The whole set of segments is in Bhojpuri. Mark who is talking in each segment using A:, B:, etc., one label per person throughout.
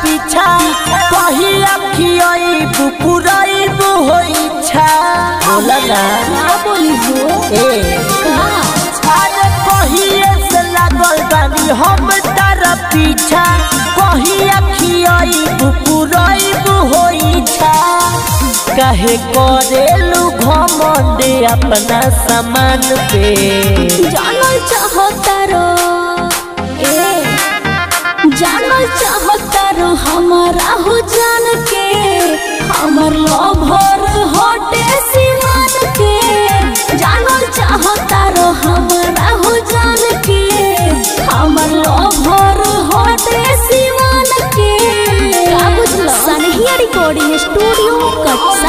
A: पीछा कही अखियब पुरैब होइ छा बोला ना
B: का बोली हो
A: ए
B: का
A: अरे कहिए से लागल बानी हम तारा पीछा कही अखियब पुरैब होइ छा काहे करेलू घमंड अपना सामान पे
B: जानल चाहता रो ए जानल चाहता रो हमारा हो जान के हमर लभर हटे सीमान के जानल चाहता रो हमारा हो जान के हमर लभर हटे सीमान के का बुझलो सनहिया रिकॉर्डिंग स्टूडियो कटसा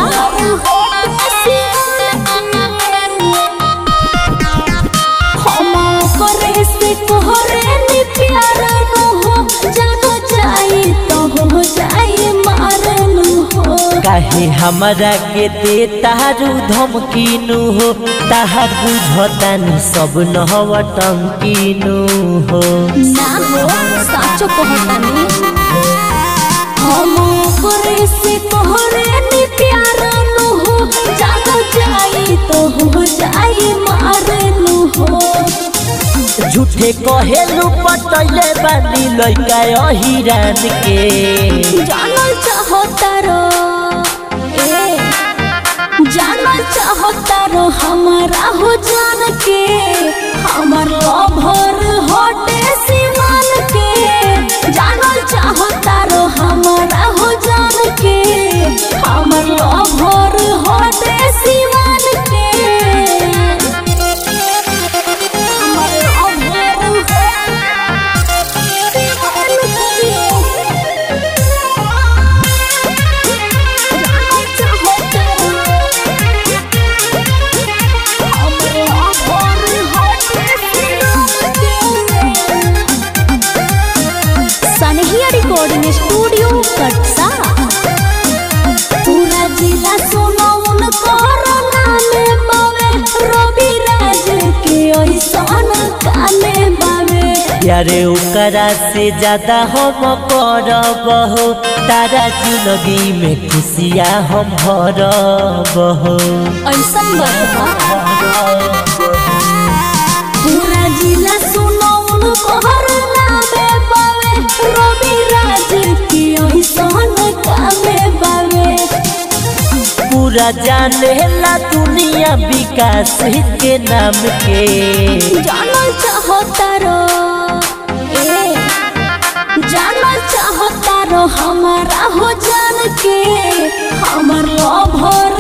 B: हम करे से तोहरे ने प्यार न हो जानो जाई तो हो जाई मार न हो
A: काहे हमरा के दे तारू धमकीनु हो ताहार बुझतानी सब नहव टंकीनु हो
B: ना हो साचो कहतानी हम करे से तोहरे ने प्यार न हो जानो जाई तो हो जाई मार न हो
A: झूठे कहेलू पटैले बानी लइका अहिरान के
B: जानल चाहता रो ए जानल चाहता रो हमारा हो जान के हमर लभर हटे सीमान के जानल चाहता रो हमारा हो जान के हमर लभर हटे सीमान के हमर लभर सनहिया रिकॉर्डिंग स्टूडियो कटसा पूरा जिला सुनो उन कोरोना में बावे रवि राज के ऐसन काले बावे
A: यारे ओकरा से ज्यादा हम करब हो तारा जिंदगी में खुशियाँ हम भरब हो
B: ऐसन बतबा पूरा जिला सुनो उन कोरोना में बावे रवि राज के ऐसन काले बावे
A: पूरा जाने ला दुनिया विकास के नाम के
B: जानल चाहता रो ए जानल चाहता रो हमारा हो जान के हमर लभर